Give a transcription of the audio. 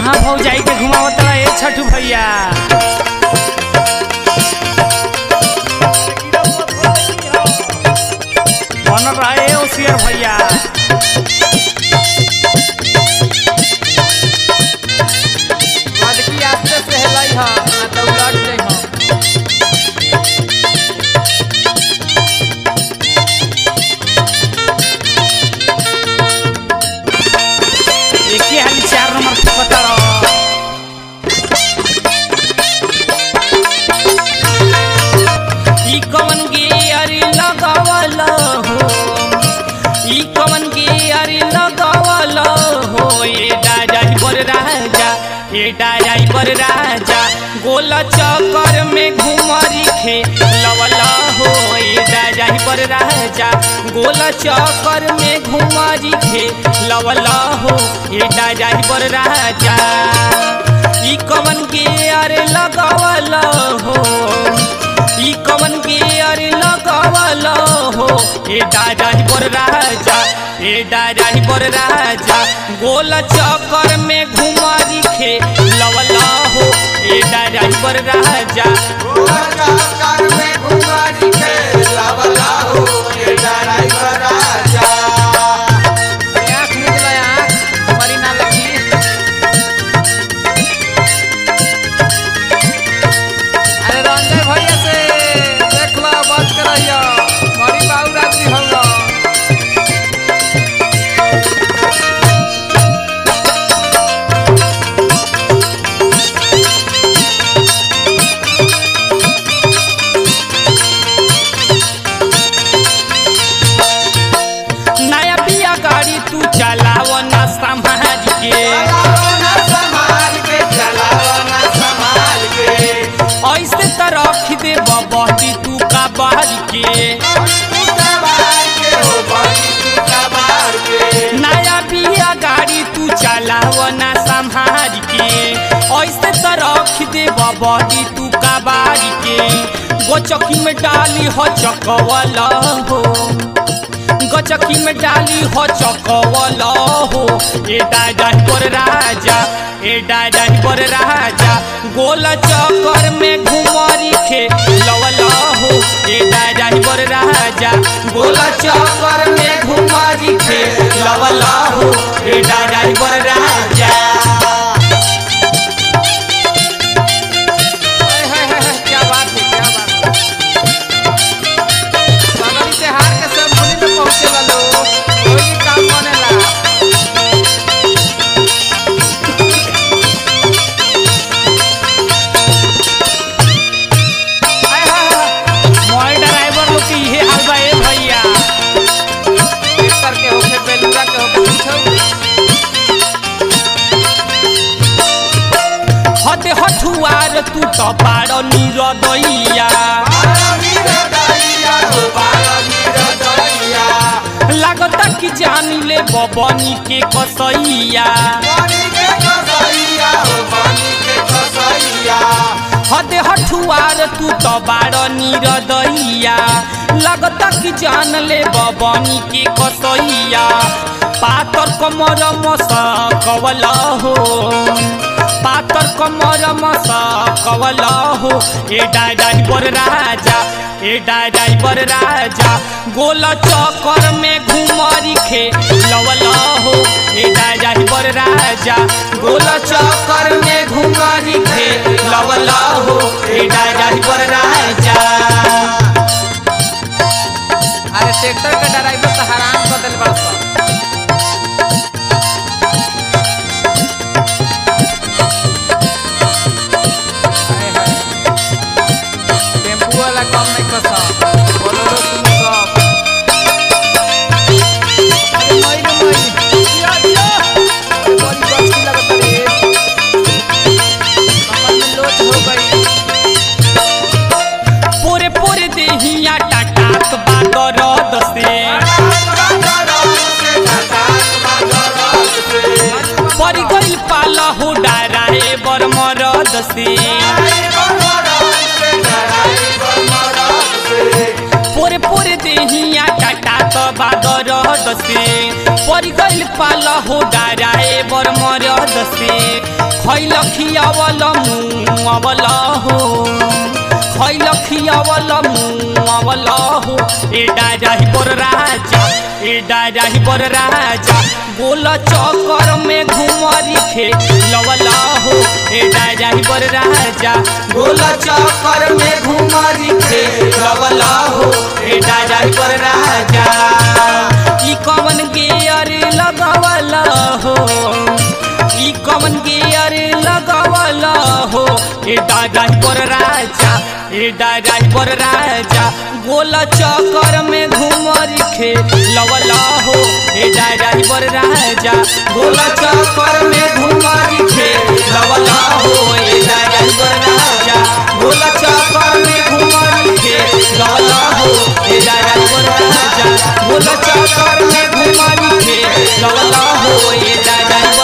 कहाँ भौजाई के घुमावत रहा ए छठू भैया बनल रहा ए ओसियर भैया लड़की आस्ते से हेलाई ह ना तो उलट जाइ ह एक ही हाली चार नंबर के पता रहो ई कवन गियर लगावल हो ई कवन गियर लगावल हो ए डाजाई बर राजा ए डाजाई बर राजा गोल चक्कर में घुमरी खे लवला हो ए डाजाई बर राजा गोल चक्कर में घुमरी खे लवला हो ए डाजाई बर राजा ई कवन गियर लगावल हो ई कवन के अरे लगावल हो ए दादाही बर राजा ए दादाही बर राजा गोल चक्कर में घुमारी खे लवला हो ए दादाही बर राजा आँख निकला आँख हमारी ना लगी अरे रंजय भैया से देख लो बच कर रहियो बड़ी बाबू रात्रि होगा नया बिया गाड़ी तू चलाव ना समाज के ऐसे त रख दे बबी तू का बाहर के नया बिया गाड़ी तू चलाव ना संभाल के ऐसे तो रख दे बबी तू का बारी के गोचकी में डाली हो चकवल हो गचकी में डाली हो चकवल हो ए दादा पर राजा ए दादा पर राजा गोल चक्कर में घुमरी खे लवल हो ए दादा पर राजा गोल चक्कर में घुमरी खे लवल हो ए दादा पर राजा हाय हाय हाय हाय, क्या बात है क्या बात है बगल से हार के सब मुनि में पहुंचे वालो कोई काम बनेला हाय हाय हाय मोबाइल ड्राइवर लोग के इहे हाल बा ए भैया ट्रैक्टर के होके बेलूरा के होके पूछो हटे हठुआर तू तो पाड़ निरदैया लागता कि जान ले बबनी के कसैया हटे हठुआर तू तो बाड़ निरदैया लागता कि जान ले बबनी के कसैया पातर कमर मस कवल हो पातर कमर मस कवल हो ए डाई बर राजा ए डाई बर राजा गोल चक्कर में घुमरी खे लवल हो ए डाई बर राजा गोल चक्कर में घुमरी खे लवल हो ए डाई बर राजा अरे ट्रैक्टर के ड्राइवर तो हराम कर दिल बड़ सन हाय हाय टेम्पू वाला कम नहीं कसा बोलेरो तुम सब अरे मई रे मई दिया दिया अरे बड़ी बच्ची लगता रे कमर में लोच हो गई पोरे पोरे देहिया टाटात बादरद से परी गइल पाला हो डाराए बर मरद से पोरे पोरे देहिया टाटात बादरद से परी गइल पाला हो डाराए बर मरद से खैल खियावल मुआवल हो खैल खियावल मुआवल हो ए डाजाही पर राजा ए डाजाही पर राजा गोल चक्कर में घुमरी खेलवल हो ए डाजाही पर राजा गोल चक्कर में घुमरी खेलवल हो ए डाजाही पर राजा ई कवन गियर लगावल हो ई कवन गियर लगावल हो ए दादाई पर राजा ए दादाई पर राजा गोल चक्कर में घुमरी खेलवल हो ए दादाई पर राजा गोल चक्कर में घुमरी खेलवल हो ए दादाई पर राजा गोल चक्कर में घुमरी खेलवल हो ए दादाई पर राजा गोल चक्कर में घुमरी खेलवल हो ए दादाई